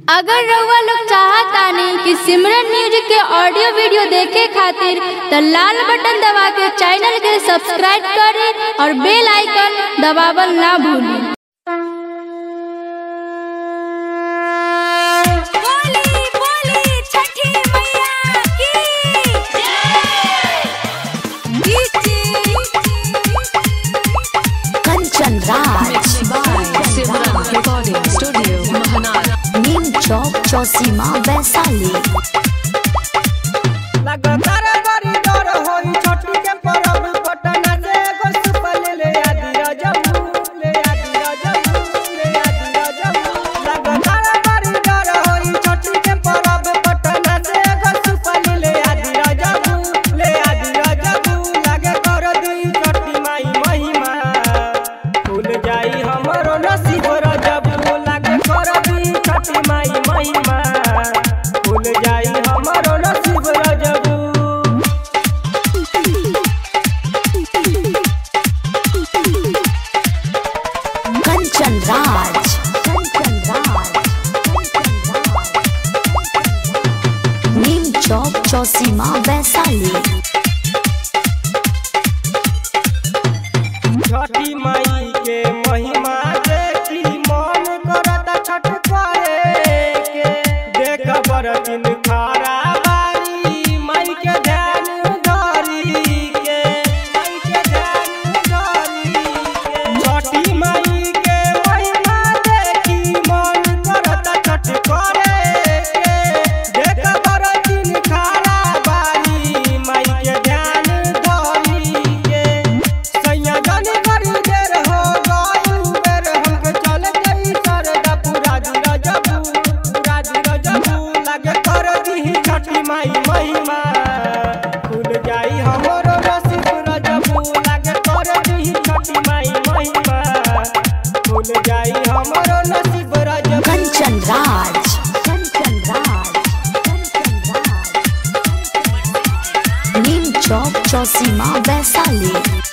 अगर रउआ लोग चाहतानी कि सिमरन म्यूजिक के ऑडियो वीडियो देखे खातिर त लाल बटन दबा के चैनल के सब्सक्राइब करे और बेल आइकन दबावल ना भूली बोली बोली छठी मैया की कंचन राज सिमरन रिकॉर्डिंग स्टूडियो महानार नीम चौक चौसीमा वैशाली लगातार बड़ी दौड़ होई छठी के परब पटना से एगो सुपल ले आदि रजबू ले आदि रजबू ले आदि रजबू लगातार बड़ी दौड़ होई छठी के परब पटना से एगो सुपल ले आदि रजबू ले आदि रजबू लागे कर दी छठी माई महिमा भूल जाई हमरो नसीब रजबू लागे कर दी छठी माई महिमा भूल जाई हमरो नसीब रजबू कंचन राज कंचन राज नीम चौक चौसीमा वैशाली छठी माई के महिमा देखी मन करत छठ करे के देख बरतिन खारा बारी माई के ध्यान धरी के माई के ध्यान धरी के छठी माई के महिमा देखी मन करत छठ करे के देख बरतिन खारा बारी माई के ध्यान धरी के सैया जाने बड़ी देर हो गई बेर हमके चल गई सरदा पूरा दिन जबू पूरा दिन जबू लगे कर दी छठी माई महिमा खुल जाई हमरो नसीब रजबू लगे कर दी छठी माई महिमा खुल जाई हमरो नसीब रजबू कंचन राज कंचन राज कंचन राज नीम चौक चौसीमा वैशाली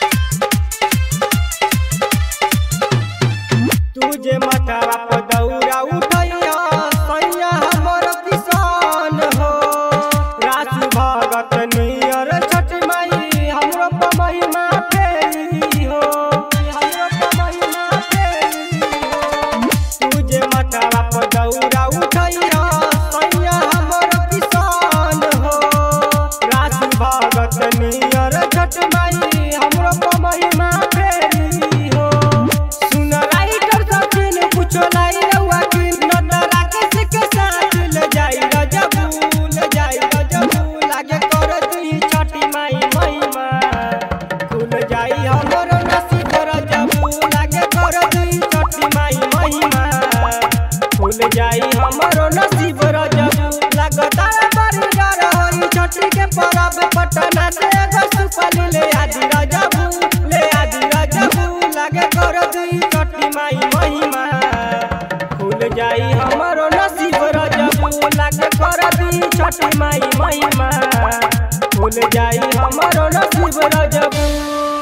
तुझे मथवा पर दौरा उठैया सैया हमर किसान हो रासु भगत नियर छठ माई हमरो पर महिमा फेरी हो हमरो पर महिमा फेरी हो तुझे मथवा पर दौरा उठैया सैया हमर किसान हो रासु भगत नियर छठ माई हमरो पर महिमा फेरी हो सुन राइटर सचिन कुछो लाई रउआ की नटरा के सिक साथ ले जाई रजबू ले जाई रजबू लागे कर दी छठी माई महिमा खुल जाई हमरो नसीब रजबू लागे कर दी छठी माई महिमा खुल जाई हमरो नसीब रजबू लगातार बड़ी डर होई छठी के परब पटना से एगो सुपल ले आदि रजबू ले आदि रजबू लागे कर दी छठी माई महिमा खुल जाई हमरो नसीब रजबू लागे कर दी छठी माई महिमा खुल जाई हमरो नसीब रजबू